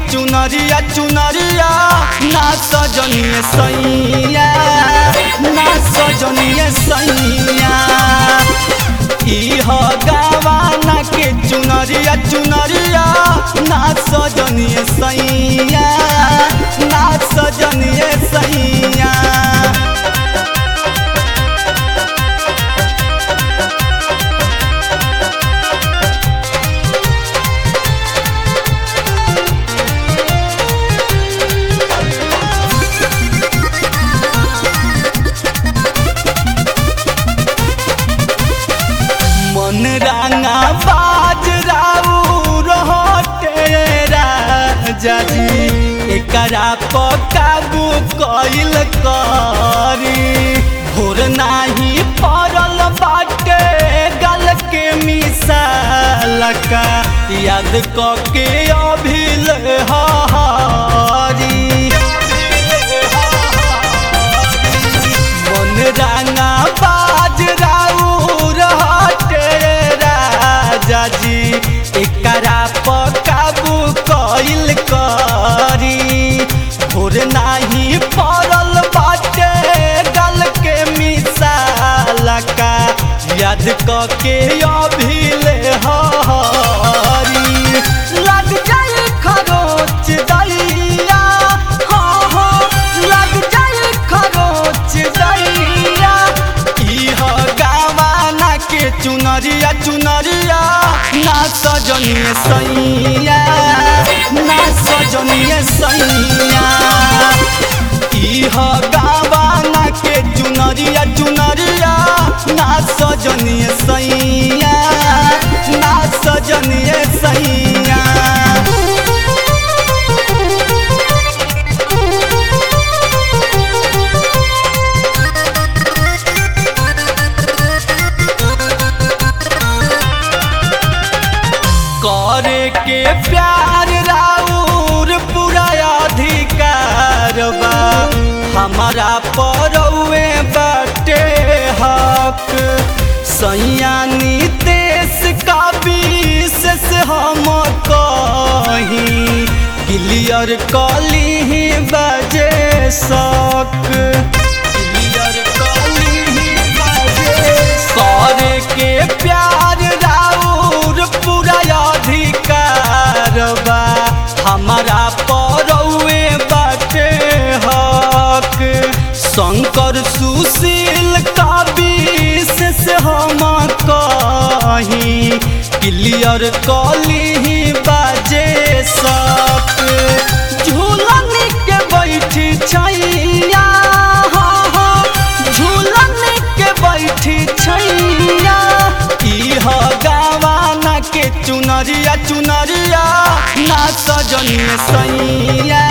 चुनरिया चुनरिया ना सजनिए सैया ना सजनिए सैया इह गावाना के चुनरिया चुनरिया ना सजनिए सैया ना सजनिए सैया मन रांगा बाज राऊ रहते राजा जी एकरा पर काबू कइल करी भोर नाही पड़ल बाटे गल के मिसाल का याद क के अभिल हरी मन रांगा बाज राऊ रहते राजा जी एकरा पर काबू कइल करी भोर नाही पड़ल बाटे गल के मिसाल का याद क के अभिले हरी लग जाए खरोच दैया हाँ हाँ लग जाए खरोच दैया इह गावाना के चुनरिया चुनरिया ना सजनिए सैया ना सजनिए सैया इह गावाना के चुनरिया चुनरिया ना सजनिए सैया ना सजनिए सैया करे के प्यार राउर पूरा अधिकार बा हमारा परौए बाटे हक सैयानी देश का विशेष हम कही क्लियर कली बजे सक क्लियर कली बजे करे के प्यार राउर पूरा अधिकार बा हमारा परौए बाटे हक शंकर सुशील का विशेष हम कही क्लियर कली बाजे सक झूलन के बैठी छैया हाँ हाँ झूलन के बैठी छैया इह गावाना के चुनरिया चुनरिया ना सजनिए सैया